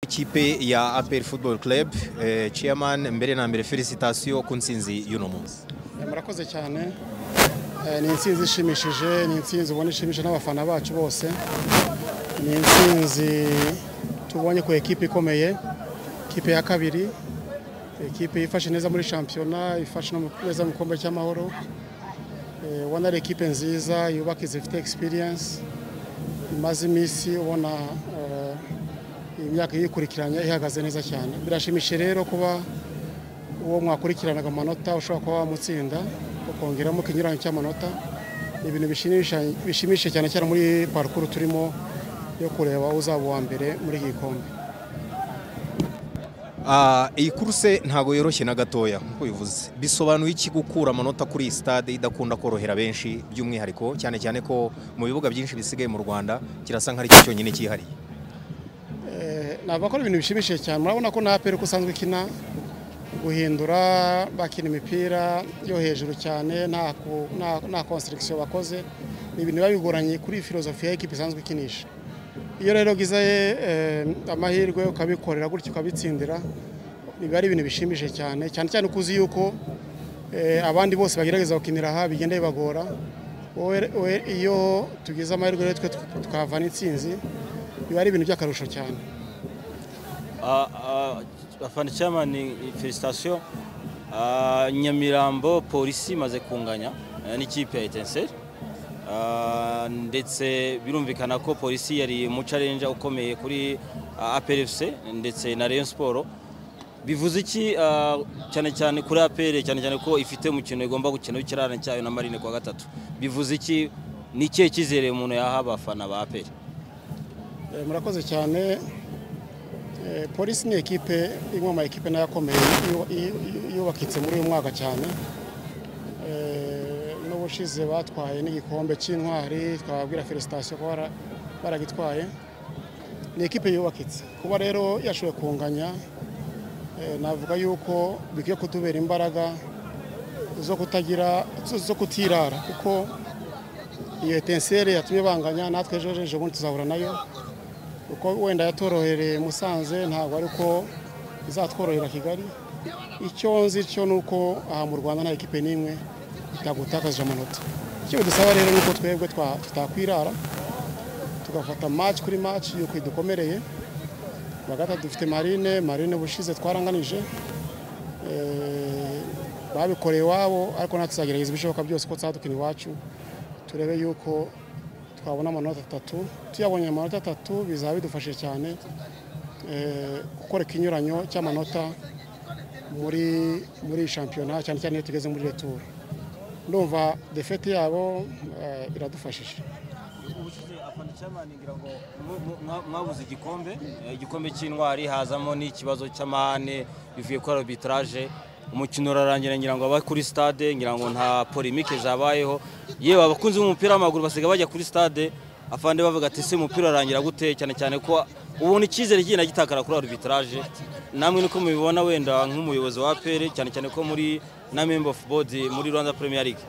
ikipe ya APR Football Club eh, chairman mbere na mbere felicitation ku nsinzi y'uno munsi murakoze cyane Eh, ni intsinzi ishimishije ni intsinzi ubona ishimishije n'abafana bacu bose ni intsinzi tubonye ku ekipe ikomeye ekipe ya kabiri ekipe yifashe neza muri shampiyona ifashe no mu- neza mu gikombe cy'amahoro Eh, ubona ari ekipe nziza yubaka zifite experience imaze iminsi ubona eh, imyaka yikurikiranye ihagaze neza cyane birashimishije rero kuba uwo mwakurikiranaga amanota ushobora kuba wamutsinda ukongeramo ikinyuranyo cy'amanota ni ibintu bishimisha- bishimishije cyane cyane muri parukuru turimo yo kureba uzaba uwa mbere muri iki gikombe Ah, iyi kuruse ntago yoroshye na gatoya nkuko bivuze bisobanuye iki gukura amanota kuri iyi stade idakunda korohera benshi by'umwihariko cyane cyane ko mu bibuga byinshi bisigaye mu Rwanda kirasa nk'ari cyo cyonyine cyihariye Eh, navuga ko ari ibintu bishimishije cyane murabona ko na APR uko usanzwe ikina guhindura bakina imipira yo hejuru cyane nta ku- nta- nta constriction bakoze ni ibintu biba bigoranye kuri filozofi ya ekipa isanzwe ikinisha iyo rero ugize eh, amahirwe ukabikorera gutyo ukabitsindira biba ari ibintu bishimishije cyane cyane cyane uko uzi yuko eh, abandi bose bagerageza gukinira aha bigenda bibagora wowe wowe iyo tugize amahirwe rero twe tukavana intsinzi biba ari ibintu by'akarusho cyane afana chairman felicitation Ah, nyamirambo polisi imaze kunganya eh, n'ikipe ya etenseri ndetse birumvikana ko polisi yari umucarenja ukomeye kuri aperefuse ndetse na rayon siporo bivuze iki ah, cyane cyane kuri apere cyane cyane ko ifite umukino igomba gukina w'ikirarane cyayo na marine kuwa gatatu bivuze iki ni ikihe cyizere umuntu yaha abafana ba apere Eh, murakoze cyane Eh, polisi ni ekipe imwe mu ma ekipe nayo akomeye yu- yu- yu- yubakitse muri uyu mwaka cyane Eh, n'ubushize batwaye n'igikombe cy'intwari twababwira felicitation ko bara- baragitwaye ni ekipe yubakitse kuba rero yashoboye kunganya eh, navuga yuko bikwiye kutubera imbaraga zo kutagira zo- zo kutirara kuko iyo etenseri yatumye banganya natwe ejo ejo bundi tuzahura nayo uko wenda yatorohereye Musanze ntabwo ari uko izatworohera Kigali icyo nzi cyo ni uko aha mu Rwanda nta ekipe n'imwe itagutakaje amanota icyo bidusaba rero ni uko twebwe twa- tutakwirara tugafata match kuri match yuko idukomereye bagata dufite marine marine bushize twaranganije Eh, babikoreye iwabo ariko natwe tuzagerageza ibishoboka byose ko tuzadukina iwacu turebe yuko twabona amanota atatu tuyabonye amanota atatu bizaba bidufashe cyane eh, gukora ikinyuranyo cy'amanota muri muri iyi shampiyona cyane cyane iyo tugeze muri returu ndumva defete yabo eh, iradufashije ubushize afana cyamani ngira ngo mu- mu- mwa- mwabuze igikombe eh, igikombe cy'intwari hazamo n'ikibazo cy'amahane bivuye kuri arbitrage umukino urarangira ngira ngo aba kuri stade ngira ngo nta polemike zabayeho yewe abakunzi b'umupira w'amaguru basiga bajya kuri stade afande bavuga ati ese umupira urarangira gute cyane cyane ko ubona icyizere kigenda gitakara kuri arbitrage namwe niko mubibona wenda nk'umuyobozi wa APR cyane cyane ko muri na member of board muri Rwanda Premier League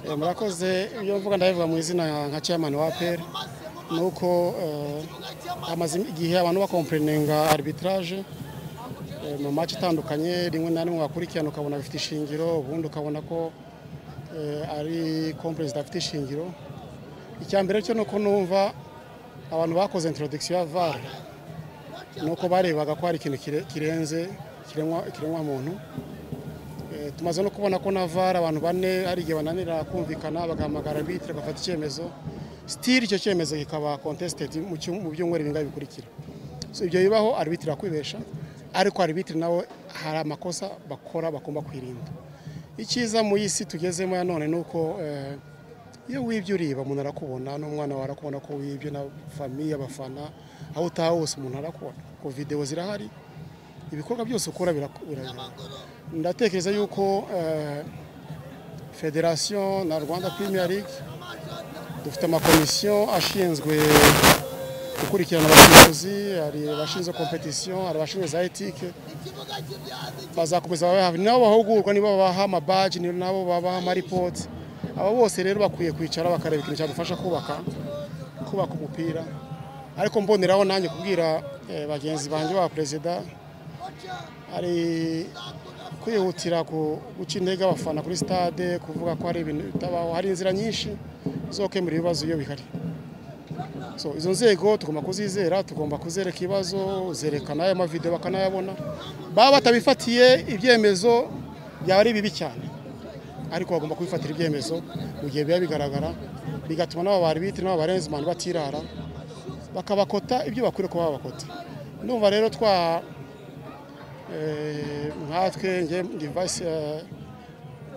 Eh, murakoze ibyo mvuga ndabivuga mu izina nka chairman wa APR ni uko eh, hamaze igihe abantu bakompreninga arbitrage eh, mu mace atandukanye rimwe na rimwe wakurikirana ukabona bifite ishingiro ubundi ukabona ko eh, ari compre zidafite ishingiro icya mbere cyo ni uko numva abantu bakoze introduction ya VAR ni uko barebaga ko hari ikintu kire- kirenze kiremwa- kiremwa muntu Eh, tumaze no kubona ko na VAR abantu bane hari igihe bananira kumvikana bagahamagara arbitre bagafata icyemezo still icyo cyemezo kikaba contested mu cyu- mu byumweru bingahe bikurikira so ibyo bibaho arbitre akwibesha ariko arbitre nawe hari amakosa bakora bagomba kwirinda icyiza mu isi tugezemo ya none ni uko eh, iyo wibye uriba umuntu arakubona n'umwana wawe arakubona ko wibye na famiye abafana aho utaha hose umuntu arakubona ku videwo zirahari ibikorwa byose ukora biraku- birareba ndatekereza yuko eh, federasiyo na rwanda Premier League dufite amakomisiyo ashinzwe gukurikirana abasifuzi hari abashinzwe kompetisiyo hari abashinzwe za etike bazakomeza babaha nabo bahugurwa nibo babaha amabaji nabo babaha amaripoti abo bose rero bakwiye kwicara bakareba ikintu cyadufasha kubaka kubaka umupira ariko mboneraho nanjye kubwira eh, bagenzi banjye ba perezida ari kwihutira ku- guca intege abafana kuri stade kuvuga ko hari ibintu bitabaho hari inzira nyinshi zo gukemura ibibazo iyo bihari so izo nzego tugomba kuzizera tugomba kuzereka ibibazo zerekana aya mavidewo bakanayabona baba batabifatiye ibyemezo byaba ari bibi cyane ariko bagomba kubifatira ibyemezo mu gihe biba bigaragara bigatuma n'aba baribitiri n'aba barenzimani batirara bakabakota ibyo bakwiriye kuba babakota ndumva rero twa eh, nkatwe nge ndi vice eh,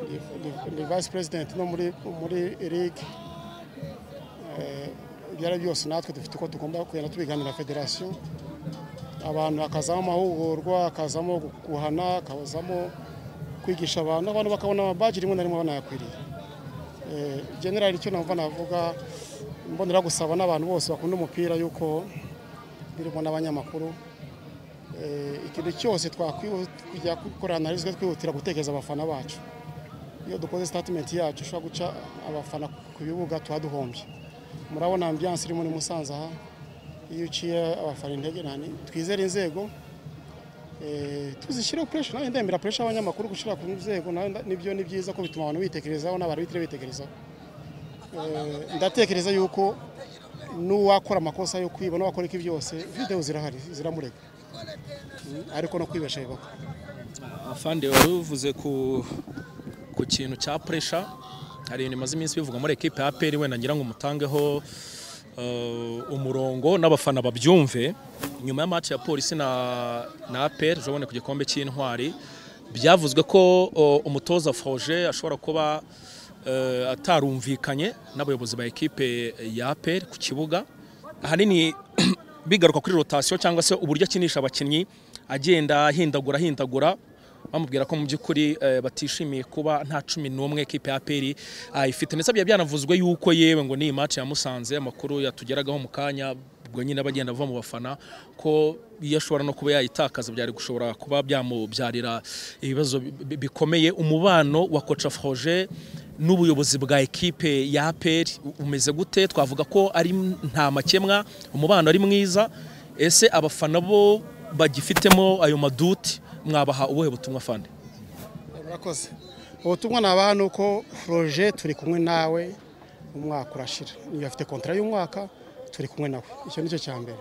ndi- ndi- ndi vice president no muri muri league ibyo ari byose natwe dufite uko tugomba kugenda tubiganira na federasiyo abantu hakazamo amahugurwa hakazamo guhana hakazamo kwigisha abantu abantu bakabona amabaji rimwe na rimwe banayakwiriye Eh, generali icyo numva navuga mbonera gusaba n'abantu bose bakunda umupira y'uko birimo n'abanyamakuru eh, ikintu cyose twakwihuta gukora analize twihutira gutekereza abafana bacu iyo dukoze statement yacu ushobora guca abafana ku bibuga tuba duhombye murabona ambiyanse irimo ni musanze aha iyo uciye abafana intege nani twizere inzego eh, tuzishyireho puresha nawe ndemera puresha abanyamakuru gushyira ku nzego nawe nda- nibyo ni byiza ko bituma abantu bitekerezaho n'abarabitire bitekerezaho Eh, ndatekereza yuko n'uwakora amakosa yo kwiba n'uwakora iki byose videwo zirahari ziramurega Mm, ariko no kwibesha bibaho afande wari uvuze ku ku kintu cya puresha hari ibintu bimaze iminsi bivuga muri ekipe ya APR wenda ngira ngo umutangeho eh, umurongo n'abafana babyumve nyuma ya match ya polisi na na APR jabone ku gikombe cy'intwari byavuzwe ko oh, umutoza Forger ashobora kuba eh, atarumvikanye n'abayobozi ba ekipe ya APR ku kibuga ahanini bigaruka kuri rotasiyo cyangwa se uburyo akinisha abakinnyi agenda ahindagura ahindagura bamubwira ko mu by'ukuri eh, batishimiye kuba nta cumi n'umwe ekipe ya peri ayifite ndetse byari byanavuzwe yuko yewe ngo ni match ya Musanze amakuru yatugeragaho mu kanya ubwo nyine bagenda bava mu bafana ko iyo ashobora no kuba yayitakaza byari gushobora kuba byamubyarira ibibazo bi- bi- bikomeye umubano wa koca Forger n'ubuyobozi bwa ekipe ya APR umeze gute twavuga ko ari nta makemwa umubano ari mwiza ese abafana bo bagifitemo ayo maduti mwabaha ubuhe butumwa fande murakoze ubutumwa nabaha ni uko poroje turi kumwe nawe umwaka urashira niyo afite kontara y'umwaka turi kumwe nawe icyo ni cyo cya mbere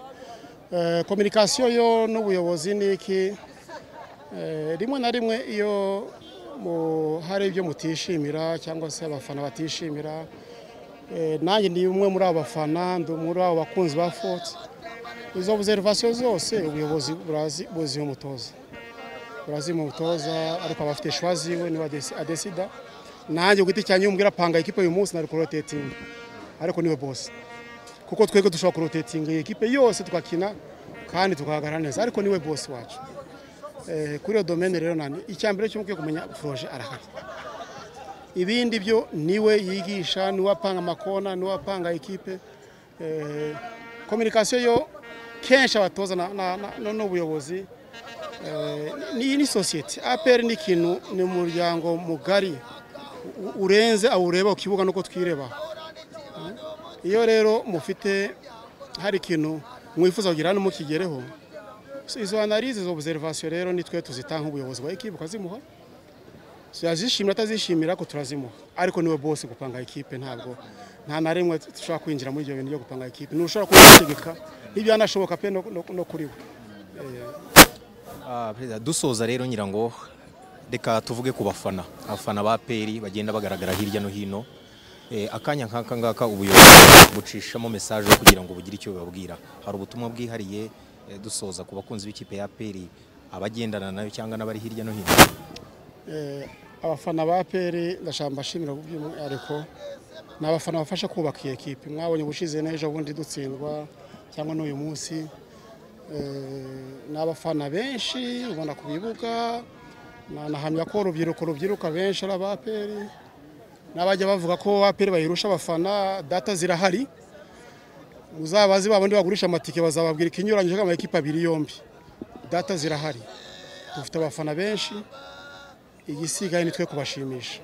Eh, kominikasiyo yo n'ubuyobozi ni iki Eh, rimwe na rimwe iyo mu- hari ibyo mutishimira cyangwa se abafana batishimira eh, nanjye ni umwe muri abo bafana ndi muri abo bakunzi ba foti izo observation zose ubuyobozi burazi- buziha umutoza brazil mutoza ariko abafite shwa ziwe niwe adesi- adesida nanjye ku giti cyanjye umbwira panga ikipe uyu munsi nari kurotetinga ariko niwe bosi kuko twebwe dushobora kurotetinga iyi kipe yose tugakina kandi tukahagarara neza ariko niwe bosi wacu Eh, kuri iyo domene rero nani icyambere cyo mukwiye kumenya proje arahari ibindi byo niwe yigisha niwe apanga amakona niwe apanga ikipe Eh, kominikasiyo yo kenshi abatoza na- na- na- n'ubuyobozi iyi ni sosiyete aperi ni ikintu ni umuryango mugari u- urenze awureba ku kibuga nuko twireba iyo rero mufite hari ikintu mwifuza kugira hano mukigereho so izo analize izo observation rero nitwe tuzitanga ubuyobozi bwa ekipe ukazimuha So yazishimira atazishimira ariko turazimuha ariko niwe bose gupanga ikipe ntabwo nta na rimwe dushobora kwinjira muri ibyo bintu byo gupanga ikipe ntushobora kubitegeka n'ibyanashoboka pe no- no- no kuri we Ah, Perezida dusoza rero nyirango reka tuvuge ku bafana abafana ba peri bagenda bagaragara hirya no hino Eh, akanya nk'aka ngaka ubuyobozi bucishamo mesaje kugira ngo bugire icyo bubabwira hari ubutumwa bwihariye eh, dusoza ku bakunzi b'ikipe ya peri abagendana nayo cyangwa n'abari hirya no hino Eh, abafana ba peri ndashaka mbashimira by'umwihariko ni abafana bafasha kubaka iyi ekipi mwabonye ubushize n'ejo bundi dutsindwa cyangwa n'uyu munsi Eh, ni abafana benshi ubona ku bibuga Na- nahamya ko urubyiruko rubyiruka benshi ari aba peri n'abajya bavuga ko aperi bayirusha abafana data zirahari muzabazi ba bandi bagurisha amatike bazababwira ikinyuranyije amakipe abiri yombi data zirahari dufite abafana benshi igisigaye ni twe kubashimisha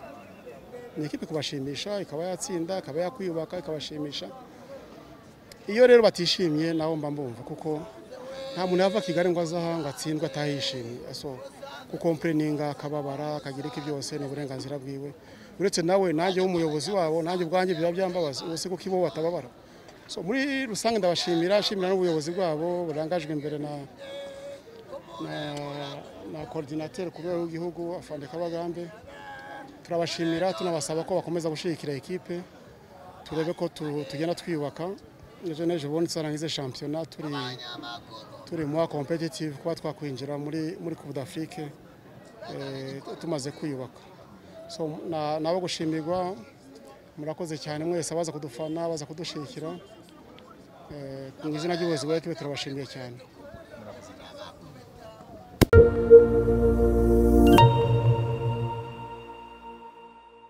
ni ikipe kubashimisha ikaba yatsinda ikaba yakwiyubaka ikabashimisha iyo rero batishimye nawe mba mbumva kuko nta muntu yava kigali ngo azaha ngo atsindwe atahishimye so kukompereninga akababara akagira iki byose ni uburenganzira bwiwe uretse nawe nanjye w'umuyobozi wabo nanjye ubwanjye biba byambabaza ubuse kuko ibo batababara so muri rusange ndabashimira ashimira n'ubuyobozi bwabo burangajwe imbere na na na coordinateur ku rwego rw'igihugu afande kabagambe turabashimira tunabasaba ko bakomeza gushyigikira ikipe turebe ko tu- tugenda twiyubaka ejo n'ejo bundi tuzarangize shampiyona turi turi mu competitive kuba twakwinjira muri muri Coupe d'Afrique eh, tumaze kwiyubaka so na- nabo gushimirwa murakoze cyane mwese abaza kudufana abaza kudushyigikira Eh, mu izina ry'ubuyobozi bwa ekipe turabashimiye cyane